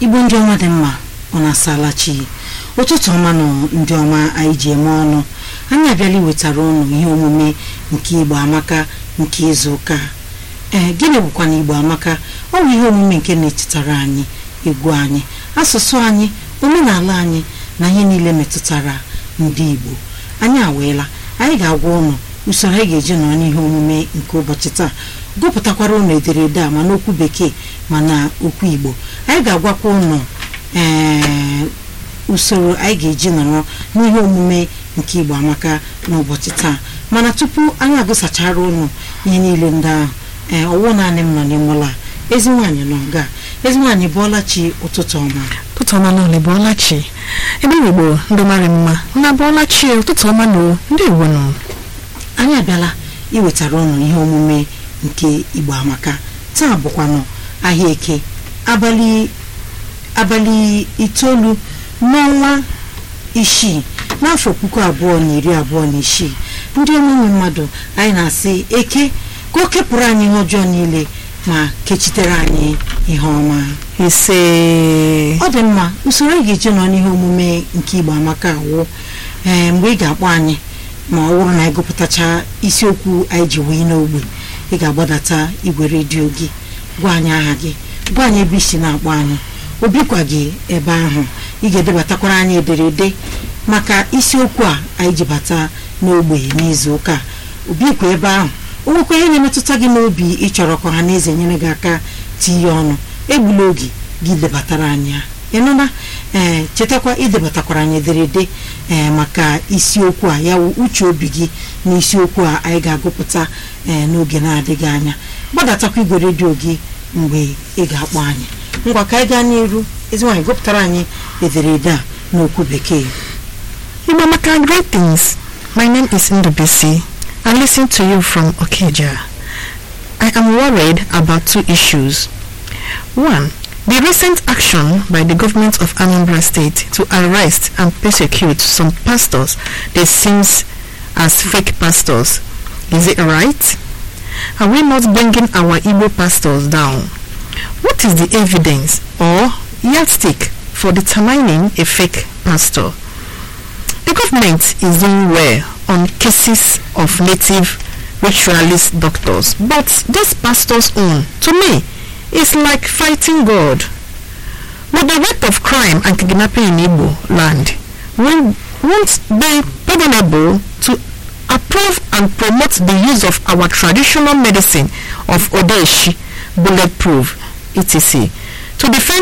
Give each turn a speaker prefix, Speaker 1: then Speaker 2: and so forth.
Speaker 1: igbo ndị ọma dị mma ọ na-asala chi ụtụtụ ọma nọ ndị ọma anyị ji eme ọnụ anyị abịala iwetara ụnụ ihe omume nke igbo amaka nke izu ụka ee gịnị bụkwa na igbo amaka ọ bụ ihe omume nke na-echetara anyị egwu anyị asụsụ anyị omenala anyị na ihe niile metụtara ndị igbo anyị aweela anyị ga-agwa ụnụ usoro anyị ga-eji nọrọ n'ihe omume nke ụbọchị taa gụpụtakwara ụnụ ederede a ma n'okwu bekee ma na okwu igbo anyị ga-agwakwa ụnụ ee usoro anyị ga-eji nọrọ n'ihe omume nke igbo amaka n'ụbọchị taa mana tupu anyị agụsachara ụnụ ihe niile ndị ahụ ee ọwụ naanị m nọ n'ime ụlọ a ezi nwaanyị nọ nga ezi nwaanyị bụọla chi ụtụtụ ọma
Speaker 2: ụtụtụ ọma n'ụlọ bụọla chi ebe igbo ndị mara mma na bụọla chi ụtụtụ ọma na ndị igbo nọ
Speaker 1: anyị abịala iwetara ụnụ ihe omume nke igbo amaka taa bụkwanụ ahịa eke abalị abalị itoolu n'ọnwa isii n'afọ puku abụọ na iri abụọ na isii ndị omenwe mmadụ anyị na-asị eke ka o kepụrụ anyị ihe ọjọọ niile ma kechitere anyị ihe ọma
Speaker 2: ise
Speaker 1: ọ dị mma usoro anyị ga-eji nọ n'ihe omume nke igbo amaka awụ ee mgbe ị ga-akpọ anyị ma ọ bụrụ na anyị gụpụtacha isiokwu anyị ji wee n'ogbe ị ga-agbadata igwe redio gị gwa anyị aha gị gwa anyị ebe isi na-akpọ anyị obikwa gị ebe ahụ ị ga-edebatakwara anyị ederede maka isiokwu a anyị ji bata n'ogbe n'izu ụka obikwa ebe ahụ o nwekwa ihe na-emetụta gị n'obi ị chọrọ ka ọha na eze nyere gị aka tinye ọnụ egbula oge gị debatara anyị ya ịnụna ee chetakwa idebatakwara anyị ederede ee maka isiokwu a ya wụ uche obi gị na isiokwu a anyị ga-agụpụta ee n'oge na-adịghị anya gbadatakwa igwe redio gị mgbe ị ga-akpọ anyị ngwa ka anyị gaa n'iru ezi nwaanyị gụpụtara anyị ederede a n'okwu bekee
Speaker 2: igbo maka greetings my name is ndubisi i listen to you from okija i am worried about two issues one The recent action by the government of Anambra State to arrest and persecute some pastors that seems as fake pastors, is it right? Are we not bringing our Igbo pastors down? What is the evidence or yardstick for determining a fake pastor? The government is doing well on cases of native ritualist doctors, but this pastor's own, to me, is like fighting God. But the rate of crime and kidnapping in Igbo land will, won't be pardonable to approve and promote the use of our traditional medicine of Odeshi, bulletproof, etc. to defend